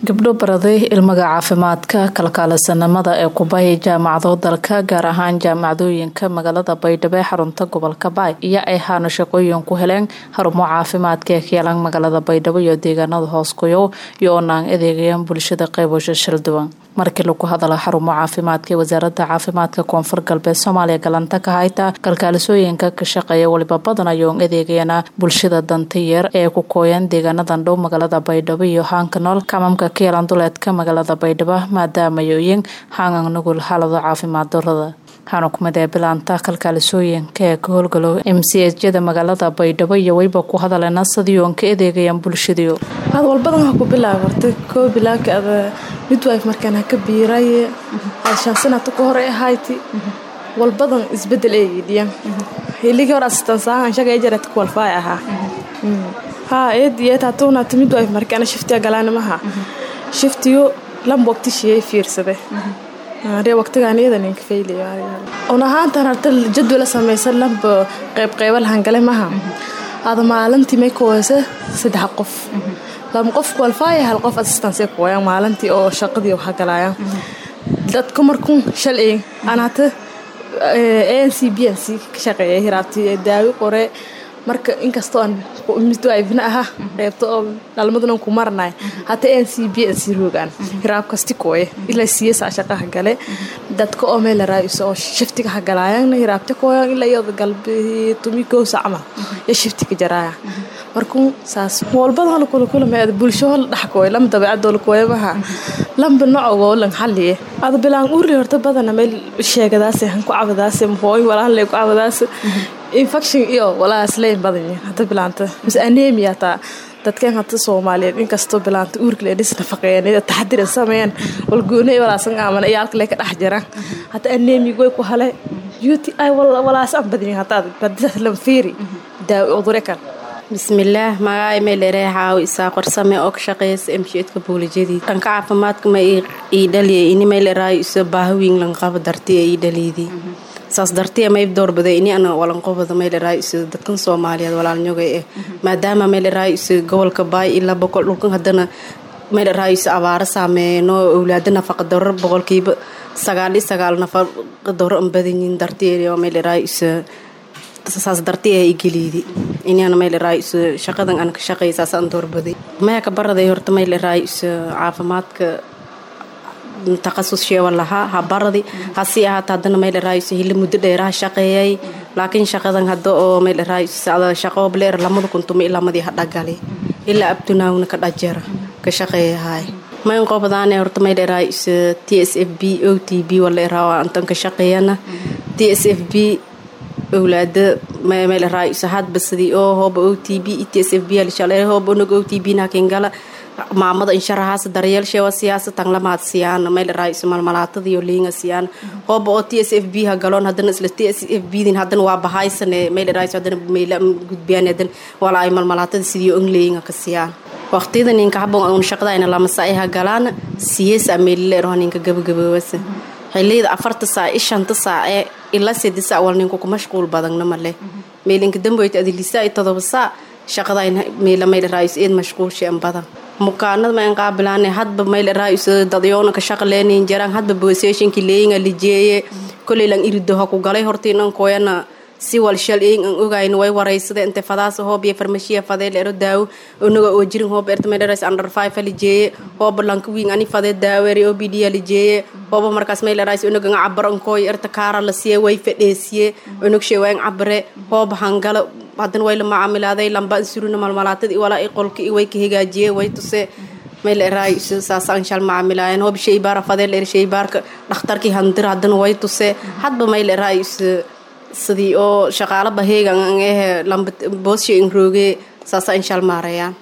gabdho baraday ilmaga caafimaadka kalkaalisanimada ee kubay jaamacado dalka gaar ahaan jaamacadooyinka magaalada baydhabo ee xarunta gobolka baay iyo ay haana shaqooyin ku heleen xarumo caafimaadka ee kayalan magaalada baydhabo iyo deegaanada hoosgoyow iyo oonaan adeegayaan bulshada qeybasho shilduwan markii lagu hadala xarumo caafimaadka ee wasaaradda caafimaadka koonfur galbeed soomaaliya galanta ka hayta kalkaalisooyinka ka shaqeeya weliba badan ayoon adeegayana bulshada dantayeer ee ku kooyan deegaanadan dhow magaalada baydhabo iyo haanka nool kamamka kayalan duleedka magaalada baydhabo maadaamayoyin haangan nugul xaalado caafimaad darada waxaana kumid ee bilaanta kalkaalisooyinka ee ka howlgalow m c hjada magaalada baydhabo iyo weyba ku hadaleena sidii oon ka adeegayaan bulshadiio ad walbadan ha ku bilaab horta koo bilaabka ada midwife markaan haka biiraye ad shan sanata ka hore ahayti walbadan isbedel eegidhiya hiligii hore asistansahan shaga ejarat kuwalfaay ahaa haa eed iyo taatuunata midwife markaana shiftiga galaanimaha shiftiyo lamba waqtishiyay fiirsade ree waqtigaan iyadan ka faylaun ahaantan harta jadwala samaysa lamba qeybqeyba lahangale maha ada maalintii may kuweysa saddex qof lama qof kuwalfaaya hal qof assistance kuwayaan maalintii oo shaqadii hagalayaan dadka markun shalay aan hata a n c b n c ka shaqeeya hiraabtii daawi qore marka inkastoo aan midwifna aha qeybta oo dhalmaduna ku maranay hata n c b n c roogaan hiraab kasti kooye ilaa siyasaa shaqaha gale dadka oo meel laraayiso oo shiftiga hagalaayan hiraabta kooyan ilaa iyada galbi tumi goosa camal iyo shiftiga jaraaya markuu saas walbada la kula kulama bulsho la dhax kooy lama dabeecadoo la kooyabaha lamba nocogoo lan xalliye ada bilaan uuri horta badana meel sheegadaase han ku cabadaase mahooy walaan lee ku cabadaase infection iyo walaas leyn badan hada bilaanta mise anemia taa dadkan hata soomaaliyeed inkastoo bilaanta uurkale dhis nafaqeeyeen taxadiran sameeyeen walgoonay walaasan aaman iyo halkale ka dhex jiraan hata anemia way ku hale beauty ay walaas aan badan hata badisas lanfiiri daawi cudure kan bismillaah magaca meelere xaaw isaa qorsame oo ka shaqeeysa emsheedka buulijadii dhanka caafimaadka ma ii dhaliya ini meeleraayo isa baahawiin lanqaba dartiya ii dhaliydii saas dartiya mayb doorbaday ini ana walanqobada meeleraayo isa dadkan soomaaliyeed walaalnyogay eh maadaama meeleraayo isa gobolka baay ilaa boqol dhulkan haddana meeleraayo isa abaaro saameeyno owlaada nafaqa daro boqolkiiba sagaal iyo sagaal nafaqa daro an badanyiin dartiya meeleraayo isa saas dartiya igeliidi inana mayleraayo isa shaqadan aan ka shaqeey saas aan doorbaday maya ka baraday horta mayleraayo isa caafimaadka taqasus sheewa lahaa ha baradi hasii ahaata haddana mayleraayo isa hili muddo dheeraha shaqeeyay laakiin shaqadan hadda oo mayleraayo isa shaqo bleer lamada kuntuma ilamadii hadhagali ilaa abtunaawna ka dhajara ka shaqeeyahay mayn qobadaane horta mayleraayo isa t s f b o t b waleeraawa antan ka shaqeeyana t s f b owlaada meeleraay hadba sidii oo hooba o t b t s f b lshalay hooba onog o t b nakingala maamada insharahaas daryeel sheewa siyaasa tanglamaad siyaan meeleraay malmalaatadiyo liinga siyaan hooba oo t s f b ha galoon hadana isla t s f b din hadana waa bahaysane meeleraay hadana meela gudbiyaan hadana wala ay malmalaatada sidii ongleyinga ka siyaan waqtiyada ninka habon un shaqadayna lamasa ay ha galaan siyeesa meelileero ninka gabagaboowasa xiliyada afarta saac i shanta saace ilaa sedi saac wal ninku ku mashquul badagna male meelinka damboyta adilisa i todoba saac shaqadayn meela mayleraays eed mashquulshean badan mukaanada mayn qaabilaane hadba mayleraays dadyoona ka shaqleenin jaraan hadba boseeshinki leeyinga lijeeye koleylan iridoha ku galay hortiinan koyana si walshal eyin an ogayn way waraysada inte fadaasa hoob iyo farmashiya fadee leero daawo onaga oo jirin hoob erta maylerais under five lijeeye hooba lanka wiin ani fadee daawere o b d lijeeye hooba markaas maylerais onaga nga cabar ankooy erta kaara la siye way fadheesiye onag sheewayn cabare hooba hangala haddana way la macaamilaaday lamba suruna malmalaatadii walaa i qolka way ka hagaajiye way tuse mayleeraay saas anshal macaamilaayan hoob sheybaara fadee leer sheybaarka dhakhtarkii handir haddana way tuse hadba mayleeraay sidii oo shaqaalo baheegan ehe lamba boossha in roogee saasa inshal maarayaan